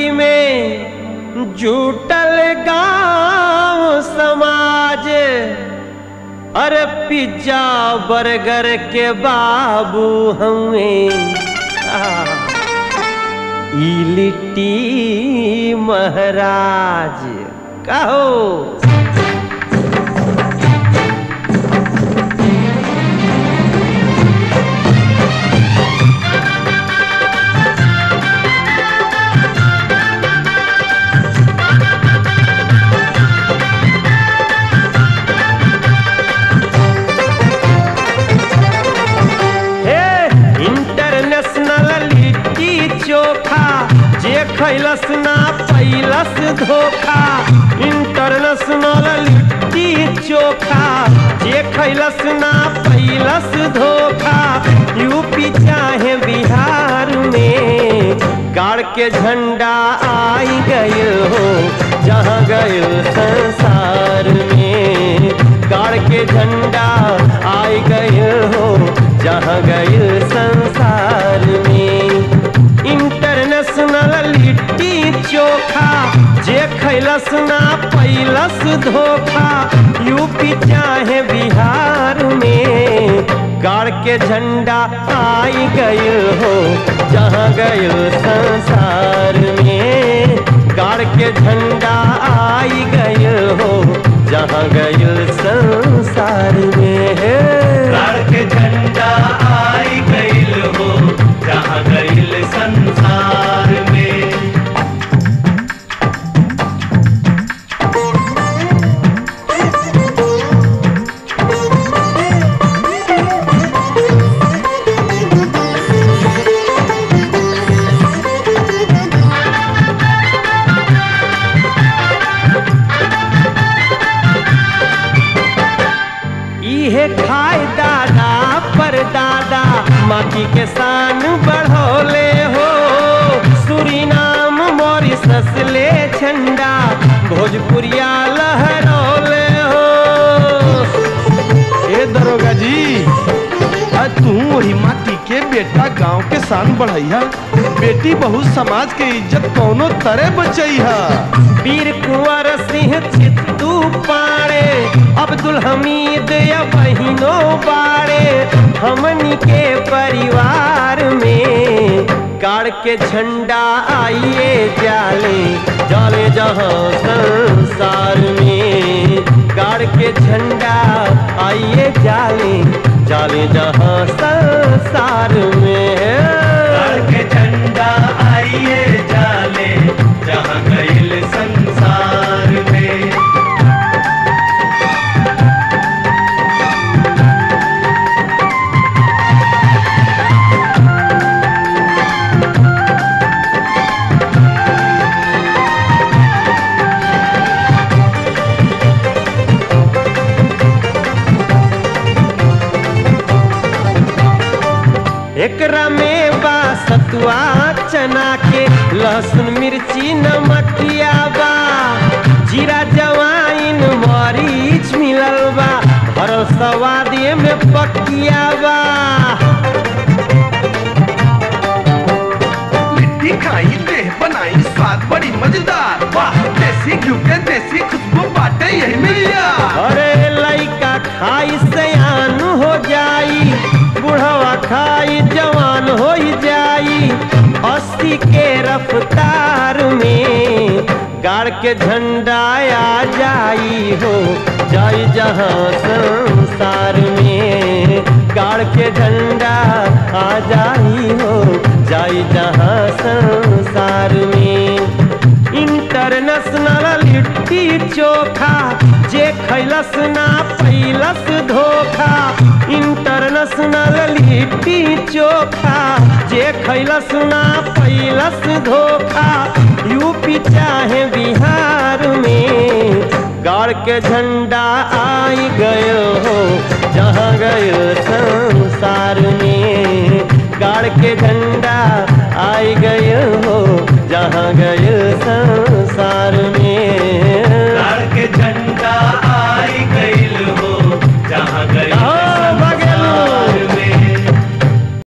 UP में जुटल गांव समाज अरे पिज्जा बर्गर के बाबू हमें ई लिट्टी महाराज कहो हे इंटरनेशनल लिट्टी चोखा जे खैलस ना पैलस धोखा इंटरनेशनल लिट्टी चोखा जे खैलस ना पैलस धोखा यूपी चाहे बिहार में गाड़ के झंडा आई गए हो जहाँ गए संसार में गाड़ के झंडा आई गए हो जहाँ गए संसार में इंटरनेशनल लिट्टी चोखा जे खैलस ना पैलस धोखा यूपी चाहे बिहार में गाड़ के झंडा आई गए हो जहाँ गए संसार में गाड़ के झंडा आई गए हो जहाँ गए संसार में गाड़ के झंडा आई गईल हो जहाँ गईल संसार में इहे खाए दादा पर दादा माटी के शान बढ़ोले हो सुरीनाम मॉरिसस ले झंडा भोजपुरिया लहरौले हो ए दरोगा जी आज तू वही माटी के बेटा गांव के शान बढ़ैया बेटी बहु समाज के इज्जत कौनो तरह बचैहा वीर कुंवर सिंह चित्तू पाड़े अब्दुल हमीद या बहिनो बाड़े हमनी के परिवार में गाड़ के झंडा आइए जाले जाले जहाँ संसार में गाड़ के झंडा आइए जाले जाले जहाँ संसार में गाड़ के झंडा आइए जाले जहाँ गईल संसार में एकरा में बा सतुआ चना के लहसुन मिर्ची नमकिया बा जीरा जवाइन मरीच मिलल बा भरल सवादे में पकिया बा लिट्टी खाई देह बनाई स्वाद बड़ी मजेदार वाह देसी घी के देसी खुशबू बाटे यही मिलिया अरे लइका खाई सयान हो जाई बुढ़वा खाई जवान हो जाई अस्सी के रफ्तार में गाड़ के झंडा आ जाई हो जाई जहाँ संसार में गाड़ के झंडा आ जाई हो जाई जहाँ संसार में इंटरनेशनल लिट्टी चोखा जे खैलस ना पैलस धोखा इंटरनेशनल लिट्टी चोखा जे खैलस ना पैलस धोखा यूपी चाहे बिहार में गाड़ के झंडा आई गयो हो जहाँ गयो संसार में गाड़ के झंडा आई गयो हो जहाँ गयो संसार